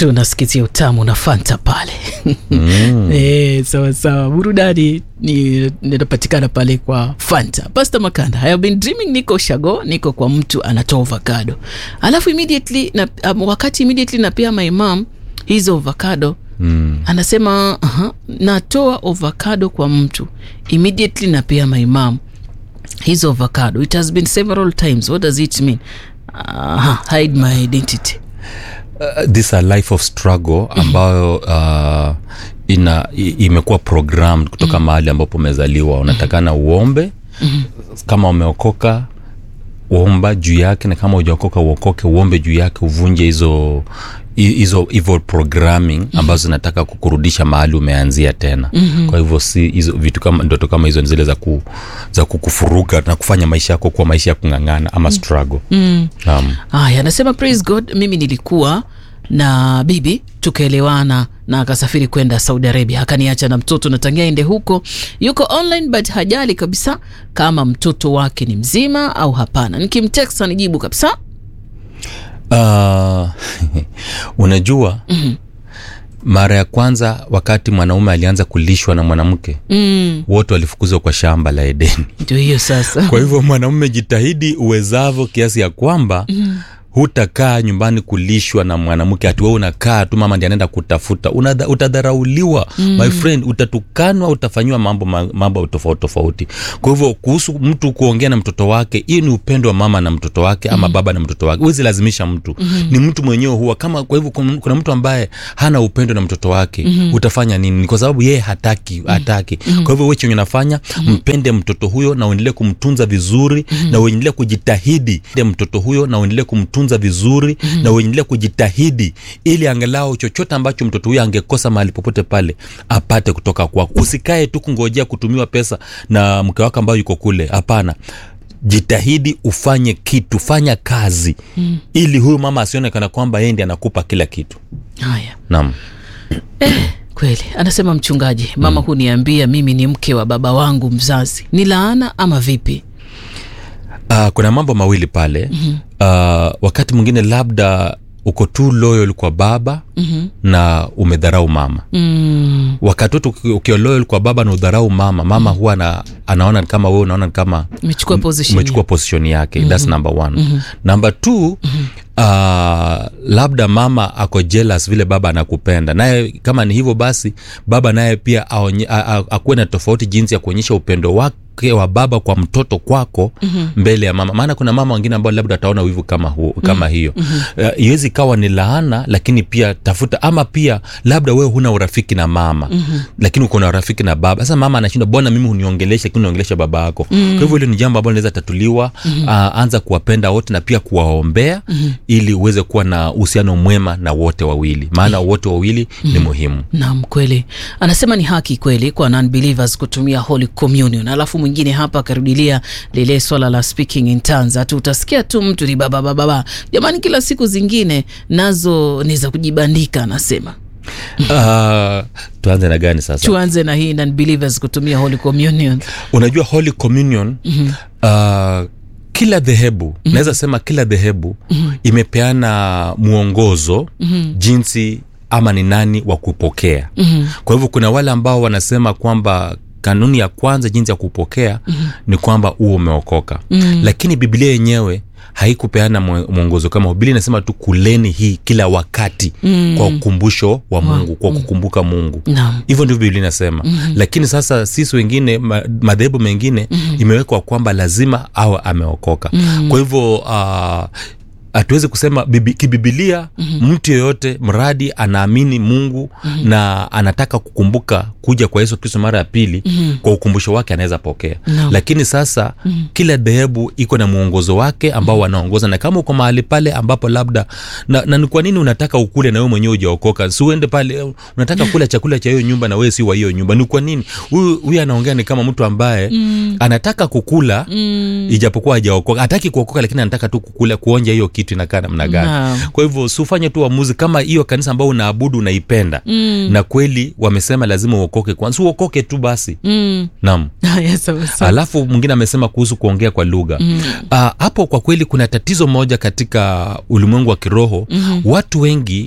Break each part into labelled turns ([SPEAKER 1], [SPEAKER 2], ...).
[SPEAKER 1] tunasikitia utamu na fanta pale
[SPEAKER 2] Mm.
[SPEAKER 1] Eh, sawa sawa burudani ni inapatikana pale kwa fanta pasta makanda I have been dreaming niko shago niko kwa mtu anatoa avocado alafu immediately na, um, wakati immediately napea my mom hizo avocado
[SPEAKER 2] Mm.
[SPEAKER 1] anasema uh natoa avocado kwa mtu immediately napea my mom hizo avocado it has been several times what does it mean uh, hide my identity
[SPEAKER 2] Uh, this a life of struggle ambayo uh, ina i- imekuwa programmed kutoka mahali ambapo umezaliwa unatakana uombe kama umeokoka uomba juu yake na kama ujaokoka uokoke uombe juu yake uvunje hizo hi- hizo evil programming ambazo zinataka kukurudisha mahali umeanzia tena mm-hmm. kwa hivyo si hizo vitu kama ndoto kama hizo ni zile za, ku, za kukufuruga na kufanya maisha yako kuwa maisha ya kung'ang'ana ama struggle mm. um,
[SPEAKER 1] haya anasema praise god mimi nilikuwa na bibi tukaelewana na akasafiri kwenda saudi arabia akaniacha na mtoto natangia ende huko yuko online but hajali kabisa kama mtoto wake ni mzima au hapana nikimtext anijibu kabisa
[SPEAKER 2] Uh, unajua mm-hmm. mara ya kwanza wakati mwanaume alianza kulishwa na mwanamke
[SPEAKER 1] mm,
[SPEAKER 2] wote walifukuzwa kwa shamba la edeni
[SPEAKER 1] ndio hiyo sasa
[SPEAKER 2] kwa hivyo mwanaume jitahidi uwezavyo kiasi ya kwamba mm hutakaa nyumbani kulishwa na mwanamke ati wewe unakaa tu mama ndi anaenda kutafuta Unadha, utadharauliwa mm. my friend utatukanwa utafanyiwa mambo ma- mambo tofauti tofauti kwa hivyo kuhusu mtu kuongea na mtoto wake hiyo ni upendo wa mama na mtoto wake ama mm. baba na mtoto wake huwezi lazimisha mtu mm. ni mtu mwenyewe huwa kama kwa hivyo kuna kuna mtu ambaye hana upendo na mtoto wake mm. utafanya nini Ni kwa sababu yeye hataki hataki mm. kwa hivyo wewe chenye unafanya mm. mpende mtoto huyo na uendelee kumtunza vizuri mm. na uendelee kujitahidi Mpende mtoto huyo na uendelee kumtunza vizuri mm. na uendelee kujitahidi ili angalau chochote ambacho mtoto huyo angekosa mahali popote pale apate kutoka kwako usikae tu kungojea kutumiwa pesa na mke wako ambayo yuko kule hapana jitahidi ufanye kitu fanya kazi mm. ili huyu mama asionekana kwamba yeye ndi anakupa kila kitu
[SPEAKER 1] haya
[SPEAKER 2] naam
[SPEAKER 1] kweli anasema mchungaji mama mm. huniambia mimi ni mke wa baba wangu mzazi ni laana ama vipi
[SPEAKER 2] uh, kuna mambo mawili pale mm-hmm. uh, wakati mwingine labda uko tu loyal kwa baba mm-hmm. na umedharau mama
[SPEAKER 1] mm,
[SPEAKER 2] wakati wote uki- ukiwa loyal kwa baba na udharau mama mama mm-hmm. huwa na, anaona ni kama wewe unaona ni kama
[SPEAKER 1] umechukua position
[SPEAKER 2] umechukua position yake mm-hmm. thats number one mm-hmm. number two mm-hmm. Uh, labda mama ako jealous vile baba anakupenda naye kama ni hivyo basi baba naye pia aonye- a- a- akuwe na tofauti jinsi ya kuonyesha upendo wake wa baba kwa mtoto kwako mm-hmm. mbele ya mama maana kuna mama wengine ambao labda ataona wivu kama, hu, kama mm-hmm. hiyo mm-hmm. uh, iwezi ikawa ni laana lakini pia tafuta ama pia labda wewe huna urafiki na mama mm-hmm. lakini uko na urafiki na baba sasa mama anashinda bwana mimi huniongelesha lakini unaongelesha baba yako mm-hmm. kwa hivyo hilo ni jambo ambalo linaweza tatuliwa mm-hmm. uh, anza kuwapenda wote na pia kuwaombea mm-hmm. ili uweze kuwa na uhusiano mwema na wote wawili maana wote wawili mm-hmm. ni muhimu
[SPEAKER 1] nam kweli anasema ni haki kweli kwa non-believers kutumia holy communion alafu mwingine hapa akarudilia lile swala la speaking in tongues ati utasikia tu mtu ni bababababa jamani kila siku zingine nazo ni za kujibandika anasema
[SPEAKER 2] uh, tuanze na gani sasa
[SPEAKER 1] tuanze na hii non-believers kutumia holy communion
[SPEAKER 2] unajua holy communion mm-hmm. uh, kila dhehebu mm-hmm. naweza sema kila dhehebu mm-hmm. imepeana mwongozo mm-hmm. jinsi ama ni nani wa kupokea mm-hmm. kwa hivyo kuna wale ambao wanasema kwamba kanuni ya kwanza jinsi ya kupokea mm-hmm. ni kwamba huo umeokoka mm-hmm. lakini biblia yenyewe haikupeana mwe- mwongozo kama huo. biblia inasema tu kuleni hii kila wakati mm. kwa ukumbusho wa mungu kwa kukumbuka mungu
[SPEAKER 1] Naam.
[SPEAKER 2] hivyo ndivyo biblia inasema mm-hmm. lakini sasa sisi wengine ma, madhehebu mengine mm-hmm. imewekwa kwamba lazima awe ameokoka mm-hmm. kwa hivyo uh, hatuwezi kusema bibi, kibibilia mm-hmm. mtu yeyote mradi anaamini mungu mm-hmm. na anataka kukumbuka kuja kwa yesu kristo mara ya pili mm-hmm. kwa ukumbusho wake anaweza pokea
[SPEAKER 1] Naam.
[SPEAKER 2] lakini sasa mm-hmm. kila dhehebu iko na mwongozo wake ambao wanaongoza na kama uko mahali pale ambapo labda na, na ni kwa nini unataka ukule na wewe mwenyewe ujaokoka si uende pale unataka kula chakula cha hiyo nyumba na wewe si wa hiyo nyumba ni kwa nini huyu huyu anaongea ni kama mtu ambaye mm. anataka kukula mm. ijapokuwa hajaokoka hataki kuokoka lakini anataka tu kukula kuonja hiyo kitu inakaa namna gani
[SPEAKER 1] Naam.
[SPEAKER 2] kwa hivyo siufanye tu uamuzi kama hiyo kanisa ambao unaabudu unaipenda mm. na kweli wamesema lazima uokoke kwanza si uokoke tu basi
[SPEAKER 1] mm.
[SPEAKER 2] naam
[SPEAKER 1] haya sawa sawa
[SPEAKER 2] alafu mwingine amesema kuhusu kuongea kwa lugha mm. uh, hapo kwa kweli kuna tatizo moja katika ulimwengu wa kiroho mm-hmm. watu wengi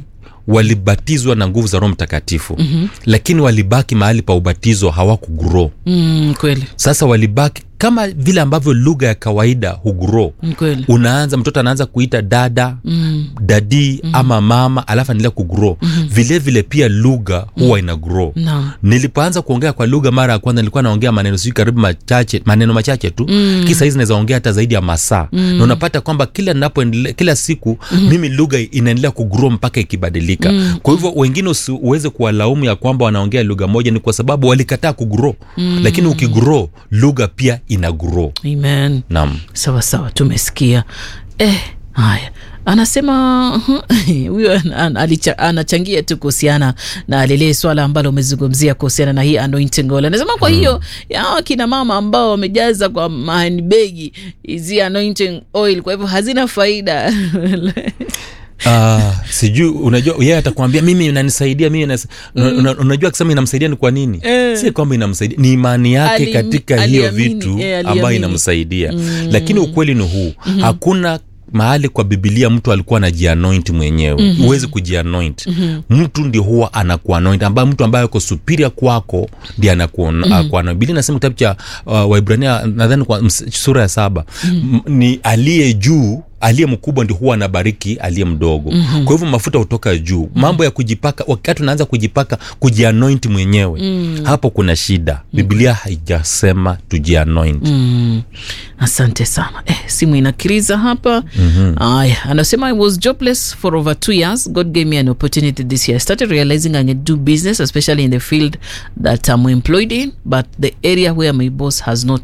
[SPEAKER 2] walibatizwa na nguvu za roho mtakatifu mm-hmm. lakini walibaki mahali pa ubatizo hawakugro
[SPEAKER 1] mm, kweli
[SPEAKER 2] sasa walibaki kama vile ambavyo lugha ya kawaida hugro
[SPEAKER 1] Mm, kweli
[SPEAKER 2] unaanza mtoto anaanza kuita dada mm. dadi mm. ama mama alafu anaendelea kugro mm-hmm. vile vile pia lugha huwa ina grow
[SPEAKER 1] Naam.
[SPEAKER 2] nilipoanza kuongea kwa lugha mara ya kwanza nilikuwa naongea maneno sijui karibu machache maneno machache tu mm. kisa hizi naweza ongea hata zaidi ya masaa mm. na unapata kwamba kila napoendelea kila siku mm. mimi lugha inaendelea kugrow mpaka ikibadilika mm. kwa hivyo wengine usi- uweze kuwalaumu ya kwamba wanaongea lugha moja ni kwa sababu walikataa kugrow mm. lakini ukigrow lugha pia ina grow
[SPEAKER 1] amen
[SPEAKER 2] naam
[SPEAKER 1] sawa sawa tumesikia eh, haya anasema huyo an- an- alicha- anachangia tu kuhusiana na lile swala ambalo umezungumzia kuhusiana na hii anointing oil anasema kwa hiyo ya kina mama ambao wamejaza kwa mahanbegi hizi anointing oil kwa hivyo hazina faida
[SPEAKER 2] Uh, sijui unajua yeye atakwambia mimi inanisaidia mimi inas... mm. una, unajua akisema inamsaidia ni kwa nini
[SPEAKER 1] Eh.
[SPEAKER 2] si kwamba inamsaidia ni imani yake
[SPEAKER 1] Ali-
[SPEAKER 2] katika hiyo
[SPEAKER 1] aliamini,
[SPEAKER 2] vitu
[SPEAKER 1] eh,
[SPEAKER 2] ambayo
[SPEAKER 1] aliamini.
[SPEAKER 2] inamsaidia mm. lakini ukweli ni huu mm-hmm. hakuna mahali kwa bibilia mtu alikuwa anajianoint mwenyewe mm-hmm. huwezi kujianoint mm-hmm. mtu ndio huwa anakuanoint ambaye mtu ambaye ako supiria kwako ndi anakuanoint mm-hmm. bilia nasema kitabu cha uh, waibrania nadhani kwa ms- sura ya saba mm-hmm. ni aliye juu aliye mkubwa ndi huwa anabariki aliye mdogo mm-hmm. kwa hivyo mafuta hutoka juu mm-hmm. mambo ya kujipaka wakati unaanza kujipaka kujianoint mwenyewe mm-hmm. hapo kuna shida biblia haijasema tujianoint
[SPEAKER 1] Mm, asante sana eh, simu inakiriza hapa aya anasema i was jobless for over two years god gave me an opportunity this year i started realizing i can do business especially in the field that i'm employed in but the area where my boss has not